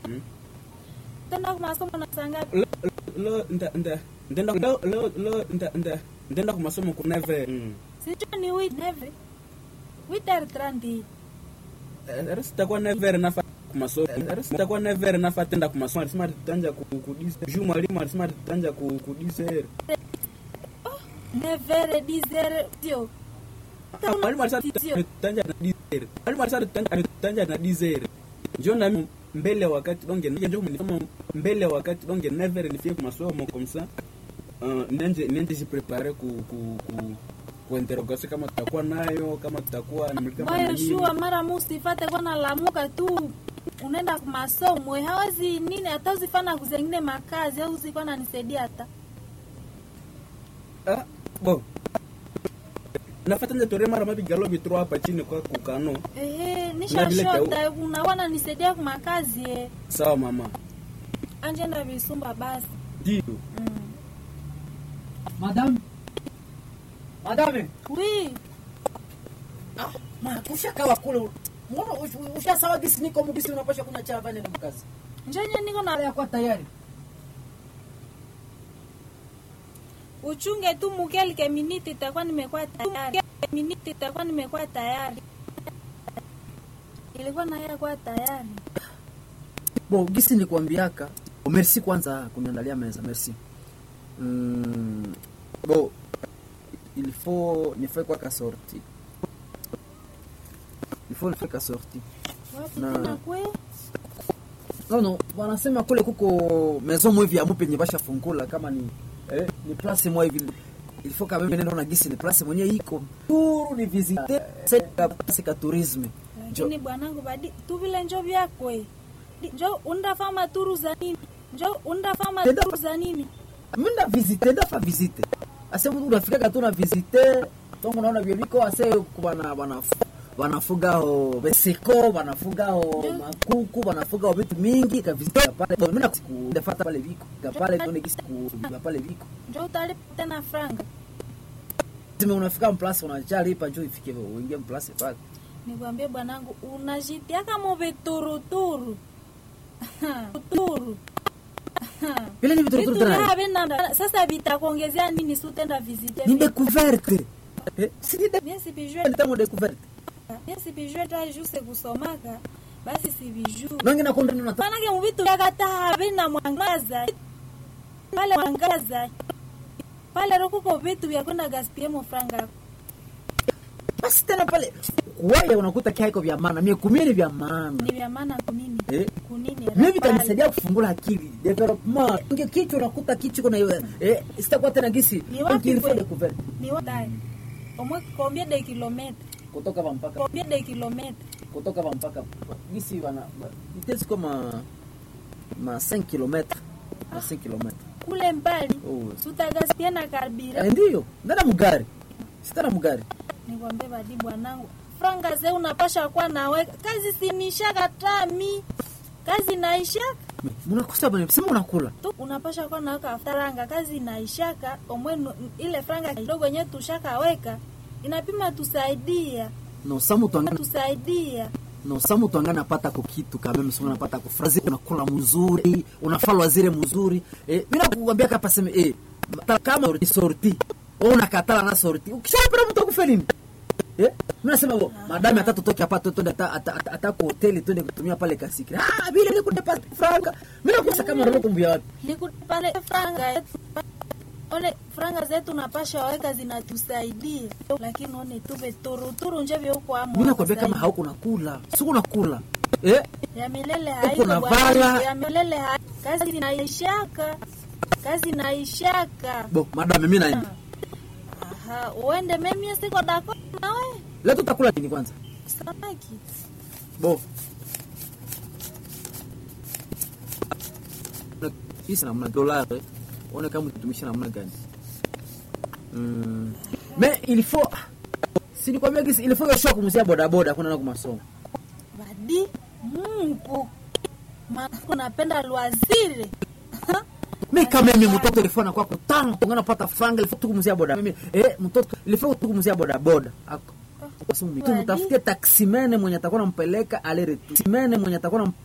Mm. tenda kumasomo na saa ngapi Lo- lo nda nda ndenda lo lo lo nda nda ndenda ku masomo ku neve sijua ni wit neve witer trandi risitakuwa nevere nafa ku masomo risitakuwa nevere nafa tenda ku masomo alisema tanja ku ku dise ju mwalimu alisema tanja ku ku dise nevere dizere tio Ah, mwalimu alisema tanja na dise mwalimu alisema tanja tanja na dise njo na mimi mbele wakati donge njo mlisema mbele wakati donge nevere nifie ku masomo comme ça uh, nende nende jiprepare ku ku ku ku interrogation kama tutakuwa nayo kama tutakuwa na kama moyo nini. shua mara musifate kwa nalamuka tu unaenda kumasomo hawezi nini hata uzifana kuzengine makazi au uzikuwa nanisaidia hata Ah, bon nafata nje tore mara mabigalo bitro hapa chini kwa kukano ehe Na vile nishashota unakuwa nanisaidia kumakazi eh. sawa mama anjenda visumba basi ndio mm. Madame. Madame. wi Ah, ma ushakawa kule. Mbona ush- ushasawa gisi niko mugisi unapasha kuna cha vane na mkazi. njenye niko na Haya kwa tayari. uchunge tu mukelike miniti itakuwa nimekuwa tayari miniti itakuwa nimekuwa tayari ilikuwa naye kuwa tayari Bo gisi nikwambiaka. Oh, merci kwanza kuniandalia meza. Merci. Mm, bo il faut nifai kwa ka sorti. Il faut nifai ka sorti. wapi Na- tena kwe No no, wanasema kule kuko maison mwe vya mupe nye basha fungula kama ni eh, ni place mwa hivi il faut quand même neno na gisi ni place mwenye iko turu ni visiter c'est c'est ka tourisme lakini bwanangu badi tu vile njo vyakwe Di- njo undafama turu za nini njo undafama Tenda- turu za nini munda visiter ndafa visiter ase mtu unafika katu na visiter tongo naona vyo biko ase kubana bana wanafuga ho beseko wanafuga ho makuku wanafuga ho vitu mingi ka visiter pale mimi nakufata pale biko ka pale tuone gisi ku pale biko njo utalipa tena franga Sime unafika mplasi unachalipa njoo ifike uingie mplasi pale. nikwambie bwanangu unajitiaka muvituruturu turu Vile ni vitu tena. vinanda sasa vitakuongezea nini si utenda visite Ni découverte. Eh, si ni bien sivijue découverte mo découverte. bien sivijue ta juse kusomaka basi sivijue Nangi na kondo na manake muvitu vyakata havina mwangaza pale mwangaza pale rokuko vitu vya kwenda gaspie mufranga basi tena pale kuwaya unakuta kiaiko vya maana, mie kumie ni vya maana. ni vya maana kunini Eh, kunini mimi pale. vitanisaidia kufungula akili development. Inge kichwa unakuta kichwa kuna hiyo eh, sitakuwa tena gisi. Ni wapi Donc il faut kweli? découverte. ni watai omwe combien de kilomètres Kutoka hapa mpaka combien de kilomètres kutoka hapa mpaka gisi wana vitesi kama ma 5 km ma 5 km. kule mbali Oh. sutagaspia na karbira Eh, ndio. Ndana mugari. Sitana mugari. nikwambie badi bwanangu franga ze unapasha kuwa nawe kazi sinishaka tami kazi naishaka Munakosa bwana, sema unakula. tu unapasha kuwa naweka franga kazi naishaka omwenu ile franga kidogo yenyewe tushakaweka inapima tusaidia No samu tuangana tusaidia no samu tuangana napata ko kitu kama mimi sema napata ko frazi unakula mzuri, unafalwa zile mzuri. Eh, bila kukwambia kapa sema eh ta- kama ni sorti. Au unakatala na sorti. Ukishapenda mtu akufe nini? Eh, mimi nasema bo, madame atatu toki hapa tu twende ata ata ata- ata kwa hoteli twende kutumia pale kasiki. Ah, bila ni kutepa franga. Mimi nakosa kama roho kumbia wapi? nikuti pale franga yetu ole franga zetu napasha weka zinatusaidia lakini one tuve turuturu nje vyouko amo Mimi nakwambia kama hauko nakula. Siku nakula. Eh? ya milele Uko haiko na bwana, vala. ya milele ha kazi naishaka kazi naishaka Bo, madame mimi naenda. aha uende mimi siko dako nawe Leo tutakula nini kwanza? samaki Bo. Na- Hii namna dola eh. Ona kama tutumisha namna gani. Mm. Mais il faut si nikwambia kisi il faut yoshoka kumzia boda boda kuna na kumasomo. badi Mungu maana unapenda lwaziri Mimi kama mimi mtoto ilifua anakuwa kutano tungana pata franga ilifua tukumzia boda. Mimi eh mtoto ilifua tukumzia boda boda. Ako. Asumi tu mtafutie taksimene mwenye atakuwa nampeleka ale retu. Taksimene mwenye atakuwa nampeleka